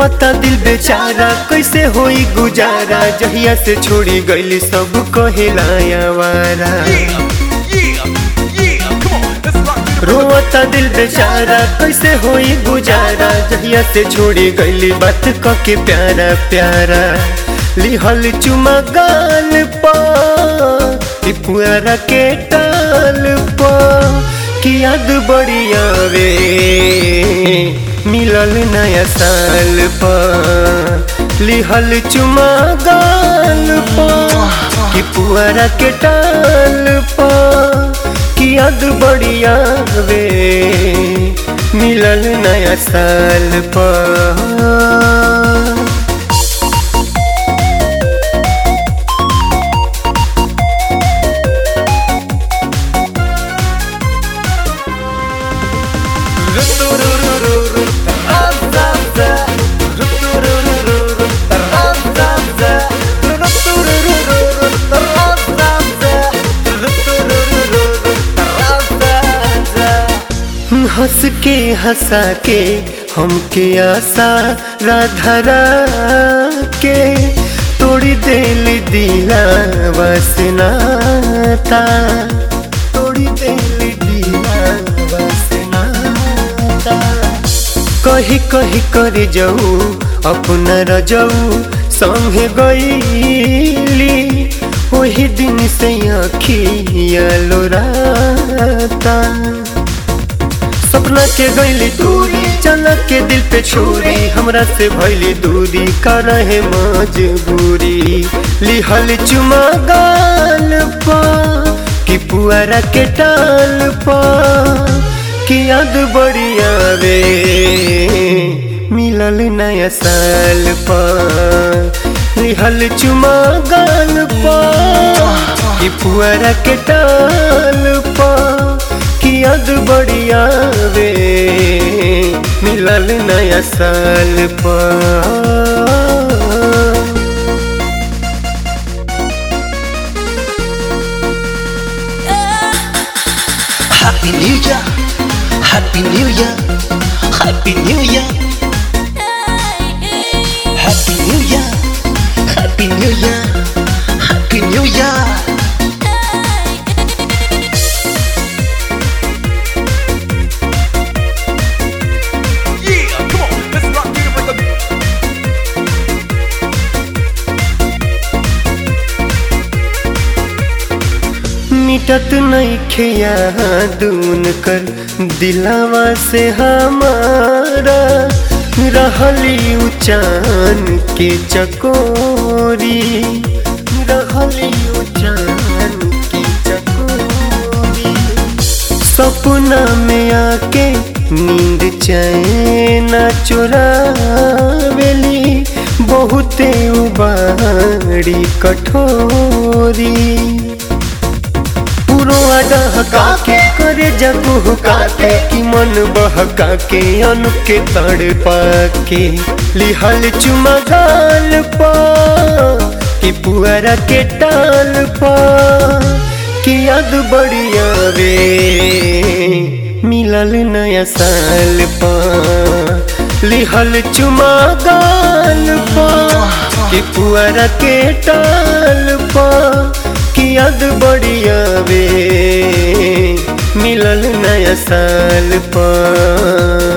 रोता दिल बेचारा कैसे होई गुजारा जहिया से छोड़ी गईली सब कहेलाया वारा रोता दिल बेचारा कैसे होई गुजारा जहिया से छोड़ी गईली बात कके प्यारा प्यारा लिहल चुमा गाल पा पुआरा के टाल पा कि याद बड़ी आवे मिलल नया साल पा लिहल चुमा गाल पा कि पुआरा के टाल पा कि याद बड़ी आवे मिलल नया साल पा हंस के हंसा के हमके आशा राधरा के तोड़ी दिल दिला वसनाता तोड़ी दिल दिला वसनाता कही कही कर जाऊ अपना रजाऊ संगे गईली वही दिन से आखिया लोराता सपना के गईली दूरी चलक के दिल पे छोरी हमरा से भैली दूरी कर रहे मजबूरी लिहल चुमा गाल पा कि पुआरा के टाल पा कि याद बड़ी आवे मिलल नया साल पा लिहल चुमा गाल पा कि पुआरा के टाल पा कि याद बड़ी आवे मिलल नया साल पा Happy New Year, Happy New Year, Happy New Year, Happy New Year, Happy New Year, Happy New Year. Yeah, come on, let's rock it with the मिटत नहीं खिया दून कर दिलावा से हमारा रहली उचान के चकोरी रहली उचान के चकोरी सपना में आके नींद चैन चुरावेली बहुते उबाड़ी कठोरी पुरवा डहका के करे जगू के कि मन बहका के अनु के तड़ पाके लिहल चुमा गाल पा कि पुअरा के टाल पा कि याद बड़ी आवे मिलल नया साल पा लिहल चुमा गाल पा कि पुअरा के टाल पा कि याद बड़ी आवे मिलल नया साल पा